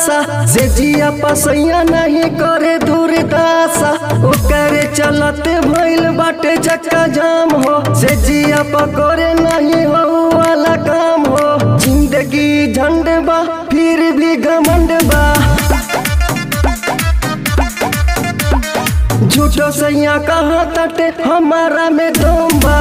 बतासा से जिया पसैया नहीं करे दूरदासा ओकरे चलते भइल बाटे चक्का जाम हो से जिया पकड़े नहीं हो वाला काम हो जिंदगी झंड बा फिर भी घमंड बा झूठो सैया कहाँ तटे हमारा में दम बा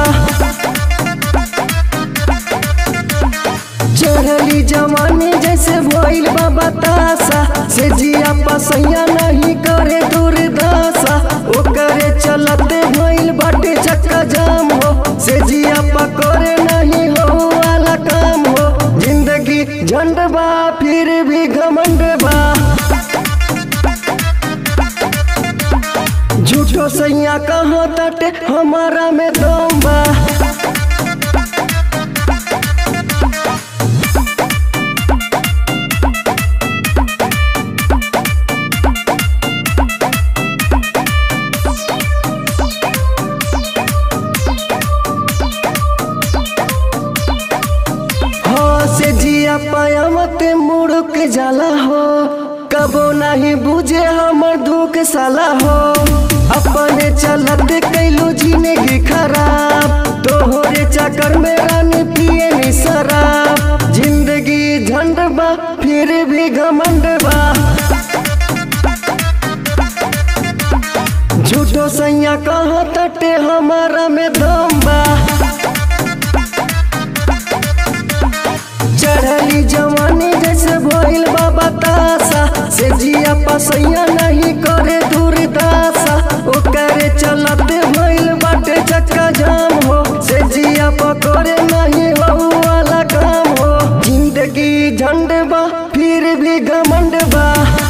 चढ़ली जवानी जैसे भइल बा बतासा से जिया पसैया नहीं करे दूरदासा ओकरे चलते भइल बाटे चक्का जाम हो से जिया पकड़े नहीं हो वाला काम हो जिंदगी झंड बा फिर भी घमंड बा झूठो सैया कहाँ तटे हमारा में दम बा हो से जिया पाया मत मुड़क जाला हो कबो नहीं बुझे हमर दुख साला हो अपने चलत कैलू जिंदगी खराब तोहरे चक्कर में रानी पिए नी शराब जिंदगी झंड बा फिर भी घमंड बा झूठो सैया कहाँ तटे हमारा में दम बा चढ़ली जवानी जैसे भइल बा बतासा से जिया पसैया नहीं करे दूरदासा ओकरे चलते भइल बाटे चक्का जाम हो से जिया पकड़े नहीं हो वाला काम हो जिंदगी झंड बा फिर भी घमंड बा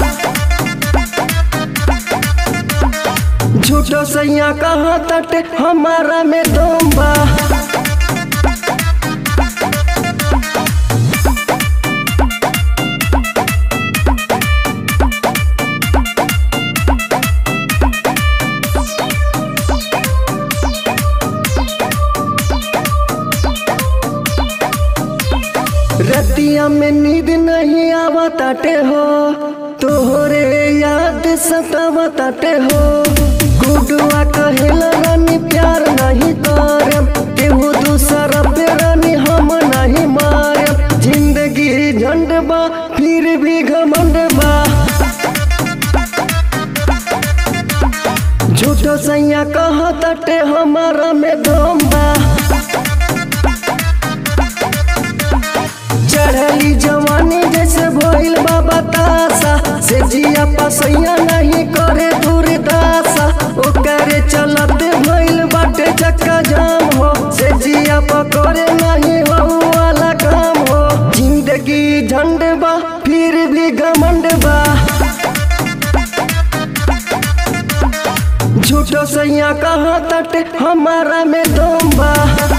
झूठो सैया कहाँ तटे हमारा में दम बा रतिया में नींद नहीं आवताटे हो तोहरे याद सतावताटे हो गुडुआ कहेला रानी प्यार नहीं करम केहू दूसरा पे रानी हम नहीं मारम जिंदगी झंड बा फिर भी घमंड बा झूठो सैया कहाँ तटे हमारा में दम बा चढ़ली जवानी जैसे भइल बा बतासा से जिया पसैया नहीं करे दूरदासा ओकरे चलते भइल बाटे चक्का जाम हो से जिया पकड़े नहीं हो वाला काम हो जिंदगी झंड बा फिर भी घमंड बा झूठो सैया कहाँ तटे हमारा में दम बा